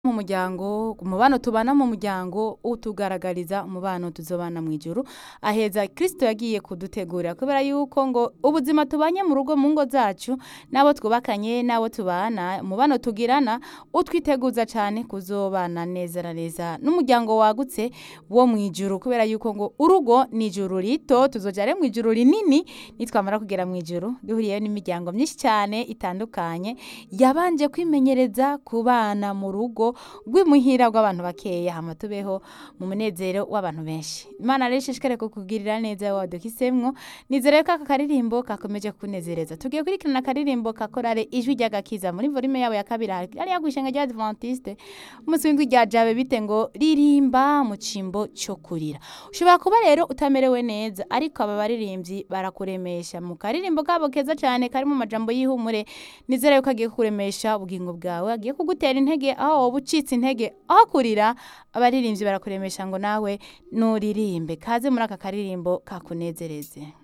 mu muryango umubano tubana mu muryango utugaragariza umubano tuzobana mu ijuru aheza kristo yagiye kudutegurira kubera yuko ngo ubuzima tubanye mu rugo mu ngo zacu n'abo twubakanye n'abo tubana umubano tugirana utwiteguza cyane kuzobana neza na neza n'umuryango wagutse wo mu ijuru kubera yuko ngo urugo ni ijuru rito tuzojare mu ijuru rinini nitwamara kugera mu ijuru duhuriyeyo n'imiryango myinshi cyane itandukanye yabanje kwimenyereza kubana mu rugo rw'imuhira rw'abantu bakeya hama tubeho mu munezero w'abantu benshi imana rero ishishikare kukugirira neza wadukisemwo nizere ko aka karirimbo kakomeje kunezereza tugiye kurikirana akaririmbo ka korale ijwi ry'agakiza muri volume yabo ya kabiri hariya kw'ishenga rya adventiste umunsi w'indwi rya jabe bite ngo ririmba mu cimbo cyo kurira ushobora kuba rero utamerewe neza ariko aba baririmbyi barakuremesha mu karirimbo kabo keza cyane kari mu majambo y'ihumure nizere yuko agiye kukuremesha ubugingo bwawe agiye kugutera intege aho wowe ucitse intege aho kurira abaririmbyi barakuremesha ngo nawe nuririmbe kaze muri aka karirimbo kakunezereze